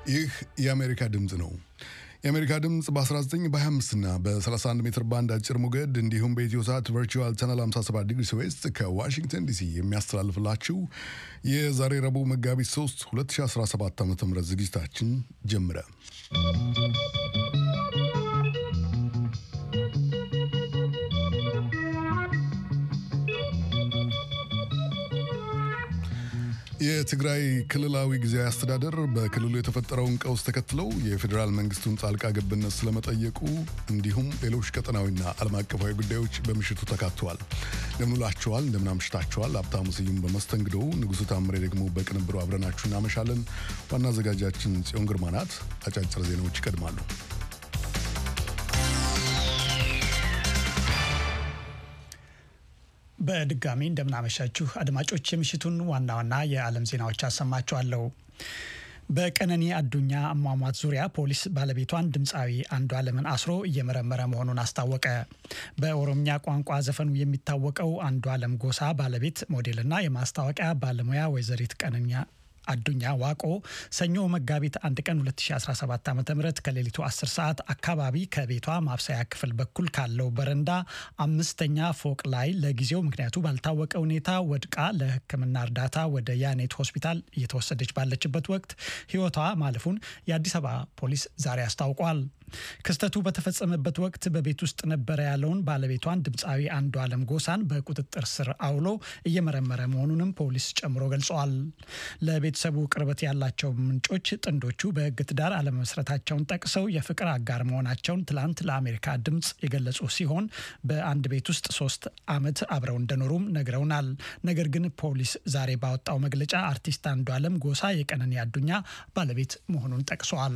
ይህ የአሜሪካ ድምፅ ነው። የአሜሪካ ድምፅ በ19 በ25 እና በ31 ሜትር ባንድ አጭር ሞገድ እንዲሁም በኢትዮ ሳት ቨርቹዋል ቻናል 57 ዲግሪ ዌስት ከዋሽንግተን ዲሲ የሚያስተላልፍላችሁ የዛሬ ረቡዕ መጋቢት 3 2017 ዓ ም ዝግጅታችን ጀምረ የትግራይ ክልላዊ ጊዜያዊ አስተዳደር በክልሉ የተፈጠረውን ቀውስ ተከትለው የፌዴራል መንግስቱን ጣልቃ ገብነት ስለመጠየቁ እንዲሁም ሌሎች ቀጠናዊና ዓለም አቀፋዊ ጉዳዮች በምሽቱ ተካተዋል። እንደምንላችኋል፣ እንደምናምሽታችኋል። ሀብታሙ ስዩም በመስተንግዶው፣ ንጉሱ ታምሬ ደግሞ በቅንብሩ አብረናችሁ እናመሻለን። ዋና አዘጋጃችን ጽዮን ግርማ ናት። አጫጭር ዜናዎች ይቀድማሉ። በድጋሚ እንደምናመሻችሁ አድማጮች፣ የምሽቱን ዋና ዋና የዓለም ዜናዎች አሰማችኋለሁ። በቀነኒ አዱኛ አሟሟት ዙሪያ ፖሊስ ባለቤቷን ድምፃዊ አንዷለምን አስሮ እየመረመረ መሆኑን አስታወቀ። በኦሮምኛ ቋንቋ ዘፈኑ የሚታወቀው አንዷለም ጎሳ ባለቤት ሞዴልና የማስታወቂያ ባለሙያ ወይዘሪት ቀነኒ አዱኛ ዋቆ ሰኞ መጋቢት አንድ ቀን 2017 ዓ ም ከሌሊቱ 10 ሰዓት አካባቢ ከቤቷ ማብሰያ ክፍል በኩል ካለው በረንዳ አምስተኛ ፎቅ ላይ ለጊዜው ምክንያቱ ባልታወቀ ሁኔታ ወድቃ ለሕክምና እርዳታ ወደ ያኔት ሆስፒታል እየተወሰደች ባለችበት ወቅት ሕይወቷ ማለፉን የአዲስ አበባ ፖሊስ ዛሬ አስታውቋል። ክስተቱ በተፈጸመበት ወቅት በቤት ውስጥ ነበረ ያለውን ባለቤቷን ድምፃዊ አንዷለም ጎሳን በቁጥጥር ስር አውሎ እየመረመረ መሆኑንም ፖሊስ ጨምሮ ገልጸዋል። ለቤተሰቡ ቅርበት ያላቸው ምንጮች ጥንዶቹ በሕግ ትዳር አለመመስረታቸውን ጠቅሰው የፍቅር አጋር መሆናቸውን ትላንት ለአሜሪካ ድምፅ የገለጹ ሲሆን በአንድ ቤት ውስጥ ሶስት ዓመት አብረው እንደኖሩም ነግረውናል። ነገር ግን ፖሊስ ዛሬ ባወጣው መግለጫ አርቲስት አንዷለም ጎሳ የቀነኒ አዱኛ ባለቤት መሆኑን ጠቅሷል።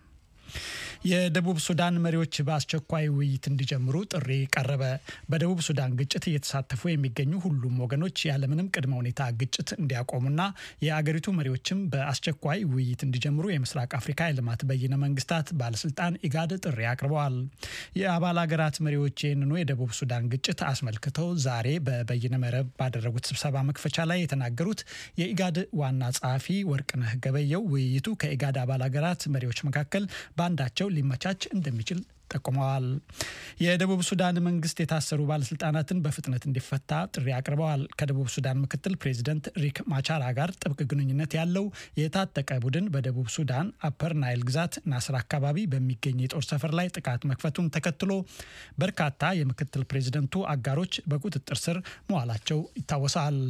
የደቡብ ሱዳን መሪዎች በአስቸኳይ ውይይት እንዲጀምሩ ጥሪ ቀረበ። በደቡብ ሱዳን ግጭት እየተሳተፉ የሚገኙ ሁሉም ወገኖች ያለምንም ቅድመ ሁኔታ ግጭት እንዲያቆሙና የአገሪቱ መሪዎችም በአስቸኳይ ውይይት እንዲጀምሩ የምስራቅ አፍሪካ የልማት በይነ መንግስታት ባለስልጣን ኢጋድ ጥሪ አቅርበዋል። የአባል ሀገራት መሪዎች ይህንኑ የደቡብ ሱዳን ግጭት አስመልክተው ዛሬ በበይነ መረብ ባደረጉት ስብሰባ መክፈቻ ላይ የተናገሩት የኢጋድ ዋና ጸሐፊ ወርቅነህ ገበየው ውይይቱ ከኢጋድ አባል ሀገራት መሪዎች መካከል በአንዳቸው ሊመቻች እንደሚችል ጠቁመዋል። የደቡብ ሱዳን መንግስት የታሰሩ ባለስልጣናትን በፍጥነት እንዲፈታ ጥሪ አቅርበዋል። ከደቡብ ሱዳን ምክትል ፕሬዚደንት ሪክ ማቻራ ጋር ጥብቅ ግንኙነት ያለው የታጠቀ ቡድን በደቡብ ሱዳን አፐር ናይል ግዛት ናስር አካባቢ በሚገኝ የጦር ሰፈር ላይ ጥቃት መክፈቱን ተከትሎ በርካታ የምክትል ፕሬዚደንቱ አጋሮች በቁጥጥር ስር መዋላቸው ይታወሳል።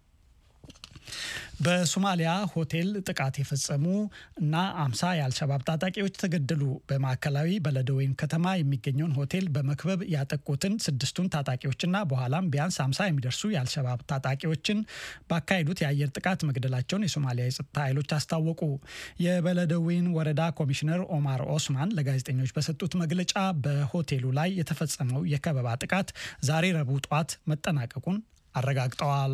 በሶማሊያ ሆቴል ጥቃት የፈጸሙ እና አምሳ የአልሸባብ ታጣቂዎች ተገደሉ። በማዕከላዊ በለደወይን ከተማ የሚገኘውን ሆቴል በመክበብ ያጠቁትን ስድስቱን ታጣቂዎችና በኋላም ቢያንስ አምሳ የሚደርሱ የአልሸባብ ታጣቂዎችን ባካሄዱት የአየር ጥቃት መግደላቸውን የሶማሊያ የጸጥታ ኃይሎች አስታወቁ። የበለደወይን ወረዳ ኮሚሽነር ኦማር ኦስማን ለጋዜጠኞች በሰጡት መግለጫ በሆቴሉ ላይ የተፈጸመው የከበባ ጥቃት ዛሬ ረቡዕ ጧት መጠናቀቁን አረጋግጠዋል።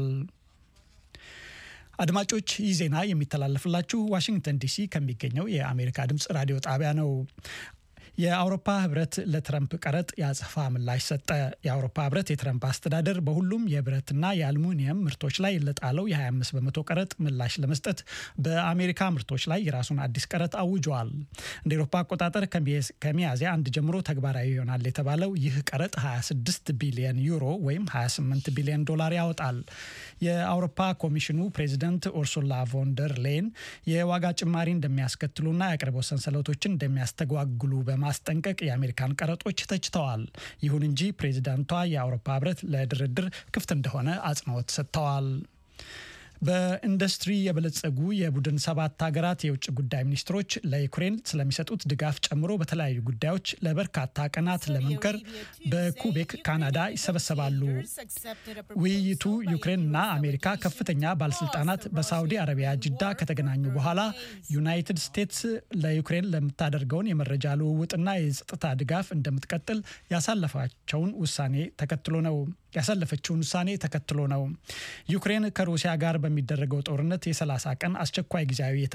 አድማጮች ይህ ዜና የሚተላለፍላችሁ ዋሽንግተን ዲሲ ከሚገኘው የአሜሪካ ድምፅ ራዲዮ ጣቢያ ነው። የአውሮፓ ህብረት ለትረምፕ ቀረጥ የአጸፋ ምላሽ ሰጠ። የአውሮፓ ህብረት የትረምፕ አስተዳደር በሁሉም የብረትና የአልሙኒየም ምርቶች ላይ ለጣለው የ25 በመቶ ቀረጥ ምላሽ ለመስጠት በአሜሪካ ምርቶች ላይ የራሱን አዲስ ቀረጥ አውጇል። እንደ ኤሮፓ አቆጣጠር ከሚያዝያ አንድ ጀምሮ ተግባራዊ ይሆናል የተባለው ይህ ቀረጥ 26 ቢሊዮን ዩሮ ወይም 28 ቢሊዮን ዶላር ያወጣል። የአውሮፓ ኮሚሽኑ ፕሬዚደንት ኡርሱላ ቮንደር ሌን የዋጋ ጭማሪ እንደሚያስከትሉና የአቅርቦት ሰንሰለቶችን እንደሚያስተጓጉሉ በማስጠንቀቅ የአሜሪካን ቀረጦች ተችተዋል። ይሁን እንጂ ፕሬዚዳንቷ የአውሮፓ ህብረት ለድርድር ክፍት እንደሆነ አጽንኦት ሰጥተዋል። በኢንዱስትሪ የበለጸጉ የቡድን ሰባት ሀገራት የውጭ ጉዳይ ሚኒስትሮች ለዩክሬን ስለሚሰጡት ድጋፍ ጨምሮ በተለያዩ ጉዳዮች ለበርካታ ቀናት ለመምከር በኩቤክ ካናዳ ይሰበሰባሉ። ውይይቱ ዩክሬንና አሜሪካ ከፍተኛ ባለስልጣናት በሳውዲ አረቢያ ጅዳ ከተገናኙ በኋላ ዩናይትድ ስቴትስ ለዩክሬን ለምታደርገውን የመረጃ ልውውጥና የጸጥታ ድጋፍ እንደምትቀጥል ያሳለፋቸውን ውሳኔ ተከትሎ ነው ያሳለፈችውን ውሳኔ ተከትሎ ነው። ዩክሬን ከሩሲያ ጋር በሚደረገው ጦርነት የ30 ቀን አስቸኳይ ጊዜያዊ